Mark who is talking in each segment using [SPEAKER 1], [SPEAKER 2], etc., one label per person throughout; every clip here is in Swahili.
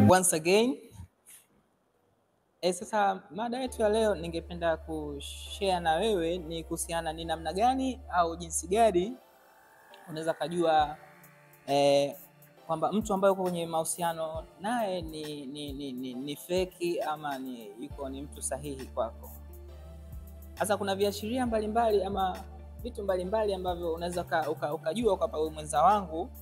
[SPEAKER 1] once again. E, sasa mada yetu ya leo ningependa kushare na wewe ni kuhusiana ni namna gani au jinsi gani unaweza kujua eh, kwamba mtu ambaye uko kwenye mahusiano naye ni, ni, ni, ni, ni feki ama ni yuko ni mtu sahihi kwako. Sasa kuna viashiria mbalimbali ama vitu mbalimbali ambavyo unaweza uka, uka, ukajua kwamba huyu mwenza wangu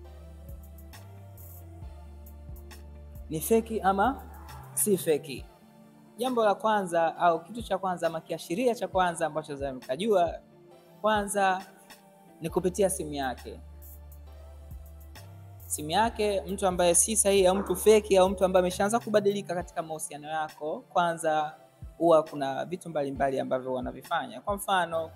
[SPEAKER 1] ni feki ama si feki. Jambo la kwanza au kitu cha kwanza ama kiashiria cha kwanza ambacho za mkajua kwanza ni kupitia simu yake. Simu yake, mtu ambaye si sahihi au mtu feki au mtu ambaye ameshaanza kubadilika katika mahusiano yako, kwanza huwa kuna vitu mbalimbali ambavyo wanavifanya. Kwa mfano,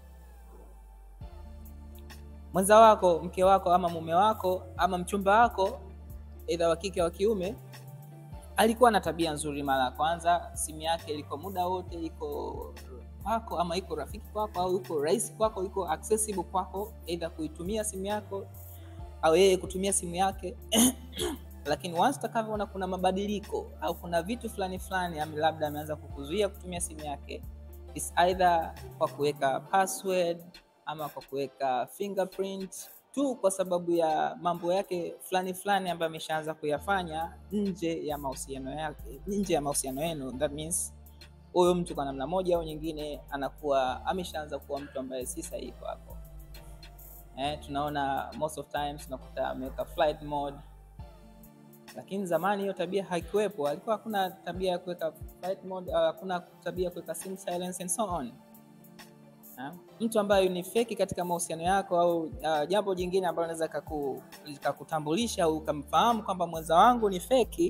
[SPEAKER 1] mwenza wako, mke wako ama mume wako ama mchumba wako, aidha wa kike wa kiume, alikuwa na tabia nzuri mara ya kwanza, simu yake iko muda wote iko kwako ama iko rafiki kwako au iko rahisi kwako, iko accessible kwako, aidha kuitumia simu yako au yeye kutumia simu yake lakini once utakavyoona kuna mabadiliko au kuna vitu fulani fulani, am- labda ameanza kukuzuia kutumia simu yake, is either kwa kuweka password ama kwa kuweka fingerprint tu, kwa sababu ya mambo yake fulani fulani ambayo ameshaanza kuyafanya nje ya mahusiano yake, nje ya mahusiano yenu. That means huyo mtu kwa namna moja au nyingine anakuwa ameshaanza kuwa mtu ambaye si sahihi kwako. Eh, tunaona most of times tunakuta ameweka flight mode, lakini zamani hiyo tabia haikuwepo. Alikuwa hakuna tabia ya kuweka flight mode, au hakuna tabia ya kuweka sim silence and so on. Ha? Mtu ambaye ni feki katika mahusiano yako au uh, jambo jingine ambalo naweza kaku- likakutambulisha au ukamfahamu kwamba mwenza wangu ni feki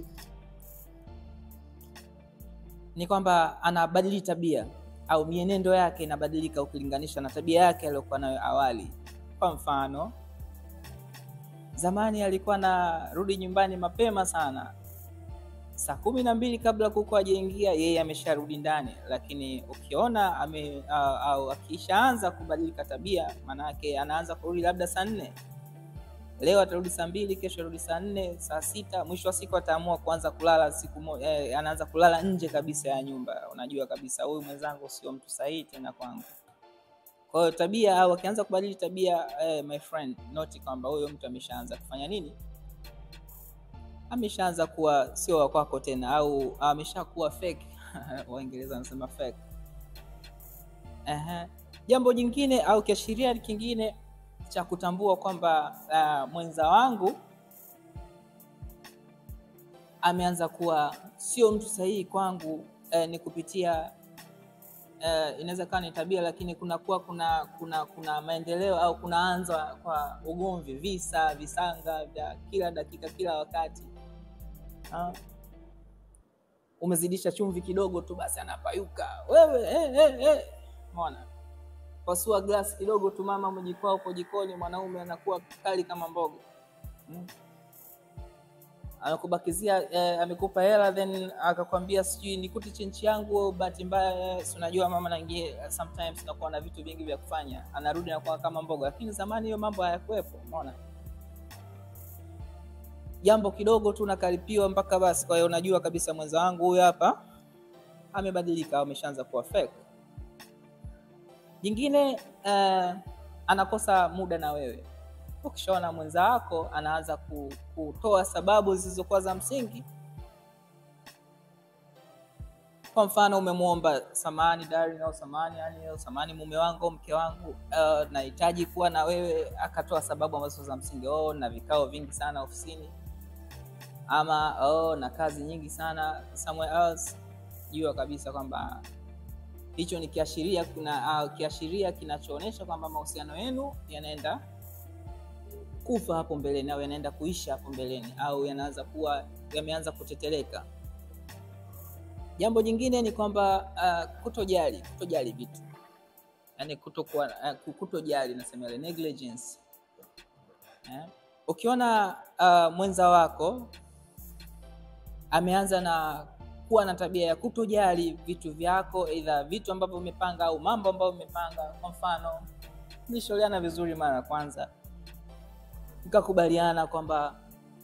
[SPEAKER 1] ni kwamba anabadili tabia au mienendo yake inabadilika ukilinganisha na tabia yake aliyokuwa nayo awali. Kwa mfano, zamani alikuwa anarudi nyumbani mapema sana, saa kumi na mbili kabla kuku ajaingia, yeye amesharudi ndani. Lakini ukiona ame au, au akishaanza kubadilika tabia, maanake anaanza kurudi labda saa nne leo atarudi saa mbili, kesho arudi saa nne, saa sita, mwisho wa siku ataamua kuanza kulala siku moja, eh, anaanza kulala nje kabisa ya nyumba. Unajua kabisa huyu mwenzangu sio mtu sahihi tena kwangu. Kwa hiyo tabia au akianza kubadili tabia eh, my friend, noti kwamba huyo mtu ameshaanza kufanya nini? Ameshaanza kuwa sio wa kwako tena, au ameshakuwa fake Waingereza wanasema fake. Ehe. Jambo jingine au kiashiria kingine cha kutambua kwamba uh, mwenza wangu ameanza kuwa sio mtu sahihi kwangu eh, ni kupitia eh, inaweza kawa ni tabia, lakini kunakuwa kuna kuna kuna maendeleo au kunaanza kwa ugomvi, visa, visanga vya kila dakika, kila wakati ha? Umezidisha chumvi kidogo tu, basi anapayuka wewe, eh, eh, eh. Umeona? pasua glasi kidogo tu, mama umejikwaa uko jikoni, mwanaume anakuwa kali kama mbogo hmm. Anakubakizia eh, amekupa hela then akakwambia sijui nikute chenchi yangu, bahati mbaya eh, si unajua mama nangie sometimes nakuwa na vitu vingi vya kufanya, anarudi nakuwa kama mbogo, lakini zamani hiyo mambo hayakuwepo. Umeona, jambo kidogo tu nakaripiwa mpaka basi. Kwa hiyo unajua kabisa mwenza wangu huyu hapa amebadilika au ameshaanza kuwa fake. Jingine uh, anakosa muda na wewe. Ukishaona mwenza wako anaanza ku- kutoa sababu zisizokuwa za msingi, kwa mfano umemwomba samani darling, au samani yani, au samani mume wangu, mke wangu, uh, nahitaji kuwa na wewe, akatoa sababu ambazo za msingi, oh, na vikao vingi sana ofisini, ama oh, na kazi nyingi sana somewhere else. Jua kabisa kwamba hicho ni kiashiria kuna uh, kiashiria kinachoonyesha kwamba mahusiano yenu yanaenda kufa hapo mbeleni au yanaenda kuisha hapo mbeleni au yanaanza kuwa yameanza kuteteleka. Jambo jingine ni kwamba uh, kutojali kutojali vitu, yani kutokuwa uh, kutojali, nasema ile negligence eh? Ukiona uh, mwenza wako ameanza na kuwa na tabia ya kutojali vitu vyako, aidha vitu ambavyo umepanga au mambo ambayo umepanga. Kwa mfano, mlishauriana vizuri mara ya kwanza, mkakubaliana kwamba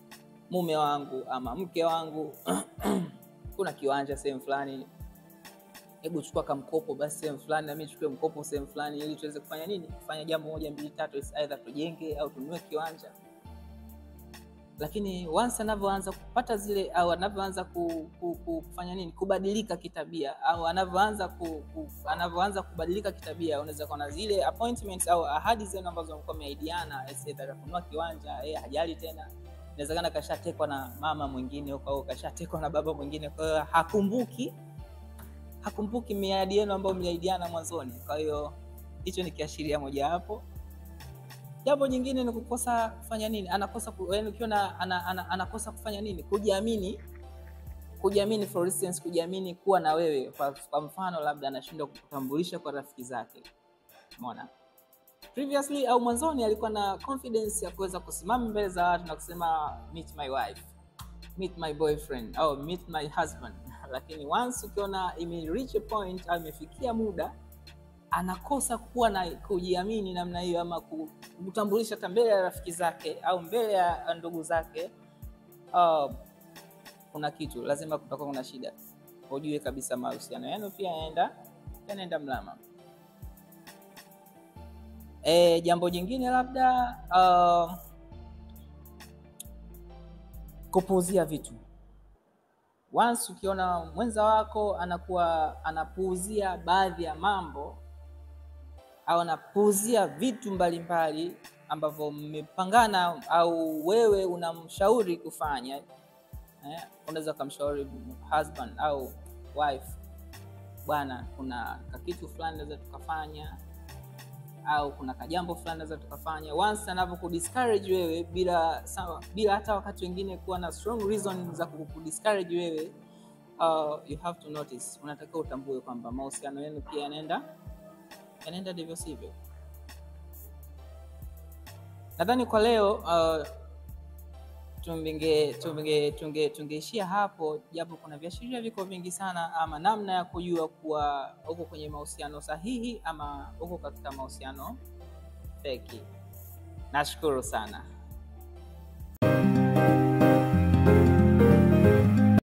[SPEAKER 1] mume wangu ama mke wangu kuna kiwanja sehemu fulani, hebu chukua kamkopo basi sehemu fulani, na mimi chukue mkopo sehemu fulani, ili tuweze kufanya nini, kufanya jambo moja mbili tatu, either tujenge au tununue kiwanja. Lakini once anavyoanza kupata zile au anavyoanza ku, ku, ku, kufanya nini, kubadilika kitabia au anavyoanza ku, ku, anavyoanza kubadilika kitabia, unaweza kuona zile appointments au ahadi zenu ambazo mlikuwa mmeahidiana, either kununua kiwanja, yeye hajali tena inawezekana kashatekwa na mama mwingine huko au kashatekwa na baba mwingine, kwa hiyo hakumbuki hakumbuki miadi yenu ambayo mliahidiana mwanzoni. Kwa hiyo hicho ni kiashiria mojawapo. Jambo jingine ni kukosa kufanya nini, anakosa yaani, ukiona ana, ana, anakosa kufanya nini, kujiamini. Kujiamini, for instance, kujiamini kuwa na wewe. Kwa, kwa mfano labda anashindwa kukutambulisha kwa rafiki zake, umeona previously au mwanzoni alikuwa na confidence ya kuweza kusimama mbele za watu na kusema meet my wife, meet my boyfriend au meet my husband. Lakini once ukiona ime reach a point au imefikia muda anakosa kuwa na kujiamini namna hiyo, ama kutambulisha hata mbele ya rafiki zake au mbele ya ndugu zake, uh, kuna kitu lazima kutakuwa kuna shida, ujue kabisa mahusiano yenu pia yanaenda yanaenda mlama. E, jambo jingine labda uh, kupuuzia vitu. Once ukiona mwenza wako anakuwa anapuuzia baadhi ya mambo au anapuuzia vitu mbalimbali ambavyo mmepangana au wewe unamshauri kufanya eh, unaweza ukamshauri husband au wife, bwana, kuna kakitu fulani naweza tukafanya au kuna kajambo fulani naweza tukafanya. Once anavyoku-discourage wewe bila sawa, bila hata wakati wengine kuwa na strong reason za kuku-discourage wewe, uh, you have to notice, unatakiwa utambue kwamba mahusiano yenu pia yanaenda yanaenda ndivyo sivyo. Nadhani kwa leo uh, tunge tunge tunge tungeishia hapo, japo kuna viashiria viko vingi sana, ama namna ya kujua kuwa uko kwenye mahusiano sahihi ama uko katika mahusiano feki. Nashukuru sana.